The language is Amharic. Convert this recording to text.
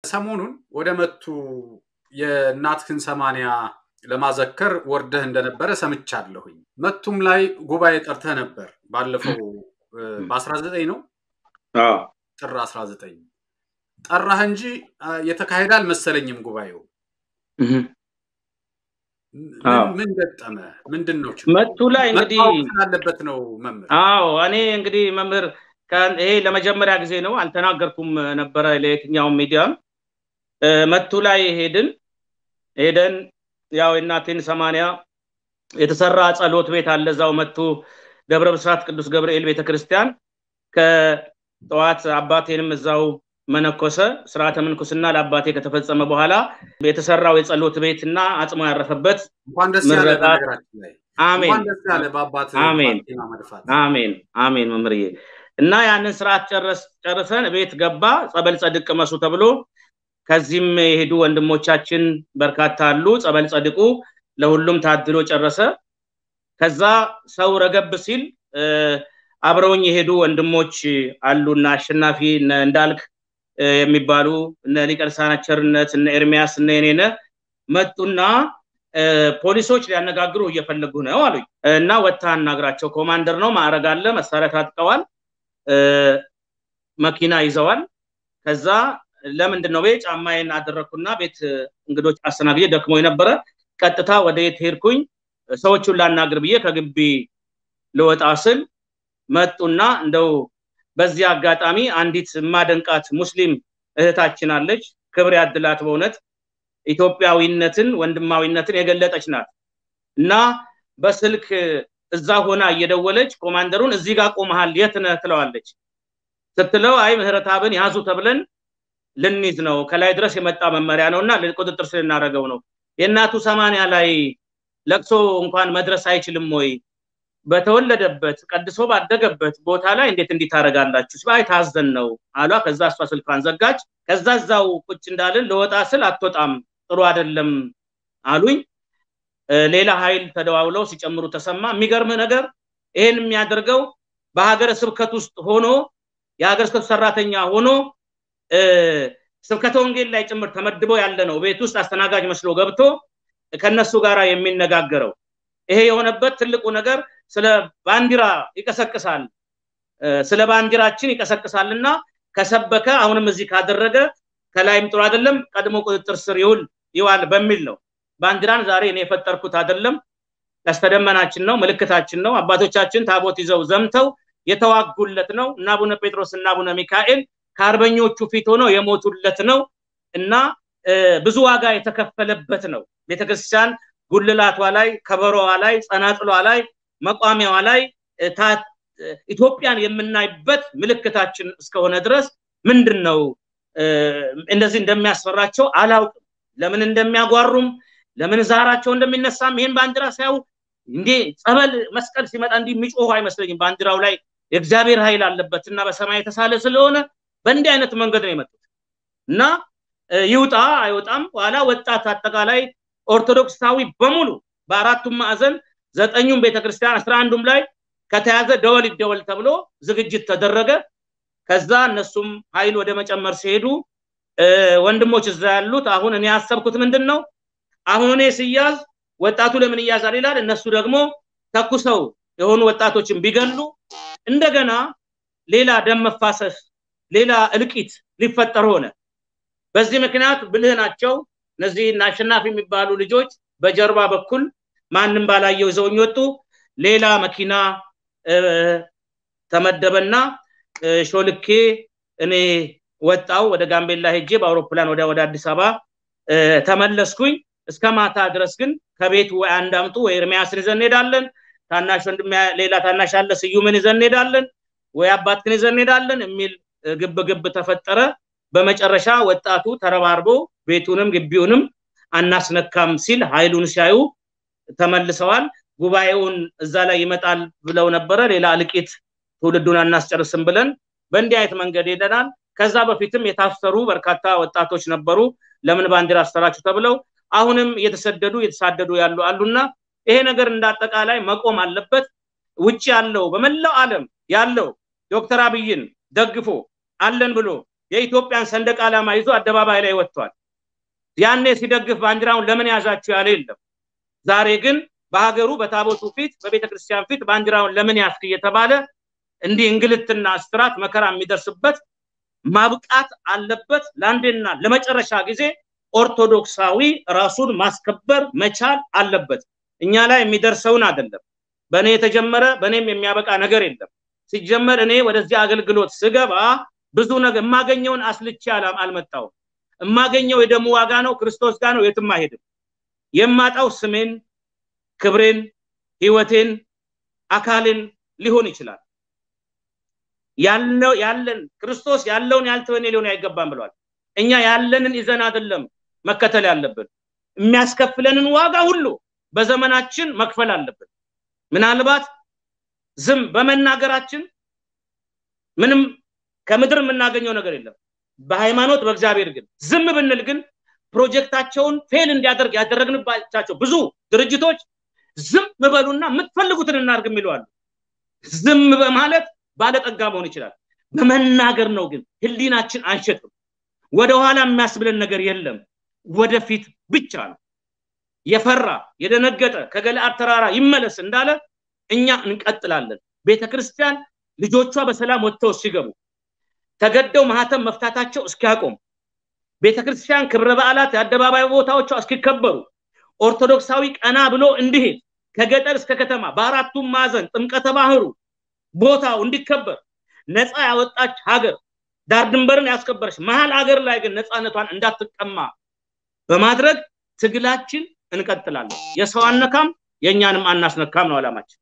ሰሞኑን ወደ መቱ የእናትህን ሰማንያ ለማዘከር ወርደህ እንደነበረ ሰምቻለሁኝ። መቱም ላይ ጉባኤ ጠርተህ ነበር ባለፈው በአስራ ዘጠኝ ነው ጥር አስራ ዘጠኝ ጠራህ እንጂ የተካሄደ አልመሰለኝም ጉባኤው። ምን ገጠመ? ምንድን ነው መቱ ላይ እንግዲህ ስላለበት ነው መምህር? አዎ እኔ እንግዲህ መምህር ይሄ ለመጀመሪያ ጊዜ ነው፣ አልተናገርኩም ነበረ ለየትኛውም ሚዲያም። መቱ ላይ ሄድን ሄደን ያው የእናቴን ሰማንያ የተሰራ ጸሎት ቤት አለ እዛው መቱ ደብረ ብስራት ቅዱስ ገብርኤል ቤተክርስቲያን ከጠዋት አባቴንም እዛው መነኮሰ ስርዓተ ምንኩስና ለአባቴ ከተፈጸመ በኋላ የተሰራው የጸሎት ቤት እና አጽሞ ያረፈበት እንኳን ደስ ያለ በነገራችን ላይ አሜን እንኳን ደስ ያለ በአባት አሜን ባርኪና መድፋት አሜን አሜን መምህርዬ እና ያንን ስርዓት ጨርሰን ቤት ገባ ጸበል ጸድቅ ቅመሱ ተብሎ ከዚህም የሄዱ ወንድሞቻችን በርካታ አሉ ጸበል ጸድቁ ለሁሉም ታድሎ ጨረሰ ከዛ ሰው ረገብ ሲል አብረውኝ የሄዱ ወንድሞች አሉና አሸናፊ እንዳልክ የሚባሉ እነ ሊቀ ልሳናት ቸርነት እነ ኤርሚያስ እነ የኔነ መጡና ፖሊሶች ሊያነጋግሩ እየፈለጉ ነው አሉኝ እና ወታ አናግራቸው ኮማንደር ነው ማዕረግ አለ መሳሪያ ታጥቀዋል መኪና ይዘዋል ከዛ ለምንድን ነው ቤት ጫማዬን አደረግኩና ቤት እንግዶች አስተናግጄ ደክሞ የነበረ ቀጥታ ወደ የት ሄድኩኝ ሰዎቹን ላናግር ብዬ ከግቢ ልወጣ ስል መጡና እንደው በዚህ አጋጣሚ አንዲት የማደንቃት ሙስሊም እህታችን አለች ክብር ያድላት በእውነት ኢትዮጵያዊነትን ወንድማዊነትን የገለጠች ናት እና በስልክ እዛ ሆና እየደወለች ኮማንደሩን እዚህ ጋር ቆመሃል የት ነህ ትለዋለች ስትለው አይ ምህረታብን ያዙ ተብለን ልንይዝ ነው ከላይ ድረስ የመጣ መመሪያ ነው እና ቁጥጥር ስር ልናደረገው ነው የእናቱ ሰማንያ ላይ ለቅሶ እንኳን መድረስ አይችልም ወይ በተወለደበት ቀድሶ ባደገበት ቦታ ላይ እንዴት እንዲህ ታደርጋላችሁ ሲባይ ታዘን ነው አሏ ከዛ እሷ ስልኳን ዘጋች ከዛ እዛው ቁጭ እንዳልን ለወጣ ስል አትወጣም ጥሩ አይደለም አሉኝ ሌላ ኃይል ተደዋውለው ሲጨምሩ ተሰማ የሚገርም ነገር ይሄን የሚያደርገው በሀገረ ስብከት ውስጥ ሆኖ የሀገረ ስብከቱ ሰራተኛ ሆኖ ስብከተ ወንጌል ላይ ጭምር ተመድቦ ያለ ነው ቤት ውስጥ አስተናጋጅ መስሎ ገብቶ ከነሱ ጋር የሚነጋገረው ይሄ የሆነበት ትልቁ ነገር ስለ ባንዲራ ይቀሰቅሳል ስለ ባንዲራችን ይቀሰቅሳል እና ከሰበከ አሁንም እዚህ ካደረገ ከላይም ጥሩ አይደለም ቀድሞ ቁጥጥር ስር ይውል ይዋል በሚል ነው ባንዲራን ዛሬ እኔ የፈጠርኩት አይደለም ቀስተደመናችን ነው ምልክታችን ነው አባቶቻችን ታቦት ይዘው ዘምተው የተዋጉለት ነው እና አቡነ ጴጥሮስ እና አቡነ ሚካኤል ከአርበኞቹ ፊት ሆነው የሞቱለት ነው እና ብዙ ዋጋ የተከፈለበት ነው ቤተክርስቲያን ጉልላቷ ላይ ከበሮዋ ላይ ጸናጽሏ ላይ መቋሚያዋ ላይ ኢትዮጵያን የምናይበት ምልክታችን እስከሆነ ድረስ ምንድን ነው እንደዚህ እንደሚያስፈራቸው አላውቅም ለምን እንደሚያጓሩም ለምን ዛራቸው እንደሚነሳም ይህን ባንዲራ ሲያዩ እንዴ ጸበል መስቀል ሲመጣ እንዲህ የሚጮሁ አይመስለኝም ባንዲራው ላይ የእግዚአብሔር ኃይል አለበት እና በሰማይ የተሳለ ስለሆነ በእንዲህ አይነት መንገድ ነው የመጡት እና ይውጣ አይወጣም ኋላ ወጣት አጠቃላይ ኦርቶዶክሳዊ በሙሉ በአራቱም ማዕዘን ዘጠኙም ቤተክርስቲያን አስራ አንዱም ላይ ከተያዘ ደወል ይደወል ተብሎ ዝግጅት ተደረገ ከዛ እነሱም ኃይል ወደ መጨመር ሲሄዱ ወንድሞች እዛ ያሉት አሁን እኔ ያሰብኩት ምንድን ነው አሁን እኔ ስያዝ ወጣቱ ለምን እያዛል ይላል እነሱ ደግሞ ተኩሰው የሆኑ ወጣቶችን ቢገሉ እንደገና ሌላ ደም መፋሰስ ሌላ እልቂት ሊፈጠር ሆነ በዚህ ምክንያት ብልህ ናቸው እነዚህ አሸናፊ የሚባሉ ልጆች በጀርባ በኩል ማንም ባላየው ይዘውኝ ወጡ ሌላ መኪና ተመደበና ሾልኬ እኔ ወጣው ወደ ጋምቤላ ሄጄ በአውሮፕላን ወደ ወደ አዲስ አበባ ተመለስኩኝ እስከ ማታ ድረስ ግን ከቤት ወይ አንድ አምጡ ወይ ኤርሚያስን ይዘን እንሄዳለን ታናሽ ወንድም ሌላ ታናሽ አለ ስዩምን ይዘን እንሄዳለን ወይ አባትክን ይዘን እንሄዳለን የሚል ግብ ግብ ተፈጠረ በመጨረሻ ወጣቱ ተረባርቦ ቤቱንም ግቢውንም አናስነካም ሲል ኃይሉን ሲያዩ ተመልሰዋል ጉባኤውን እዛ ላይ ይመጣል ብለው ነበረ ሌላ እልቂት ትውልዱን አናስጨርስም ብለን በእንዲህ አይነት መንገድ ሄደናል ከዛ በፊትም የታሰሩ በርካታ ወጣቶች ነበሩ ለምን ባንዲራ አሰራችሁ ተብለው አሁንም እየተሰደዱ እየተሳደዱ ያሉ አሉና ይሄ ነገር እንዳጠቃላይ መቆም አለበት ውጭ ያለው በመላው ዓለም ያለው ዶክተር አብይን ደግፎ አለን ብሎ የኢትዮጵያን ሰንደቅ ዓላማ ይዞ አደባባይ ላይ ወጥቷል። ያኔ ሲደግፍ ባንዲራውን ለምን ያዛችሁ ያለ የለም። ዛሬ ግን በሀገሩ በታቦቱ ፊት በቤተ ክርስቲያን ፊት ባንዲራውን ለምን ያስክ እየተባለ እንዲህ እንግልትና እስራት መከራ የሚደርስበት ማብቃት አለበት። ለአንዴና ለመጨረሻ ጊዜ ኦርቶዶክሳዊ ራሱን ማስከበር መቻል አለበት። እኛ ላይ የሚደርሰውን አይደለም። በእኔ የተጀመረ በእኔም የሚያበቃ ነገር የለም። ሲጀመር እኔ ወደዚህ አገልግሎት ስገባ ብዙ ነገር የማገኘውን አስልቼ አልመጣውም። የማገኘው የደሙ ዋጋ ነው፣ ክርስቶስ ጋር ነው፣ የትም አይሄድም። የማጣው ስሜን፣ ክብሬን፣ ህይወቴን፣ አካልን ሊሆን ይችላል። ያለው ያለን ክርስቶስ ያለውን ያልተወኔ ሊሆን አይገባም ብሏል። እኛ ያለንን ይዘን አይደለም መከተል ያለብን፣ የሚያስከፍለንን ዋጋ ሁሉ በዘመናችን መክፈል አለብን። ምናልባት ዝም በመናገራችን ምንም ከምድር የምናገኘው ነገር የለም። በሃይማኖት በእግዚአብሔር ግን ዝም ብንል ግን ፕሮጀክታቸውን ፌል እንዲያደርግ ያደረግንባቸው ብዙ ድርጅቶች ዝም በሉና የምትፈልጉትን እናርግ የሚሉ አሉ። ዝም በማለት ባለጠጋ መሆን ይችላል። በመናገር ነው ግን ህሊናችን አንሸጥም። ወደኋላ የሚያስብለን ነገር የለም። ወደፊት ብቻ ነው። የፈራ የደነገጠ ከገለአድ ተራራ ይመለስ እንዳለ እኛ እንቀጥላለን። ቤተ ክርስቲያን ልጆቿ በሰላም ወጥተው ሲገቡ ተገደው ማህተም መፍታታቸው እስኪያቆም ቤተ ክርስቲያን ክብረ በዓላት የአደባባይ ቦታዎቿ እስኪከበሩ ኦርቶዶክሳዊ ቀና ብሎ እንዲሄድ ከገጠር እስከ ከተማ በአራቱም ማዕዘን ጥምቀተ ባህሩ ቦታው እንዲከበር ነፃ ያወጣች ሀገር ዳር ድንበርን ያስከበረች መሀል ሀገር ላይ ግን ነፃነቷን እንዳትቀማ በማድረግ ትግላችን እንቀጥላለን። የሰው አነካም የእኛንም አናስነካም ነው አላማችን።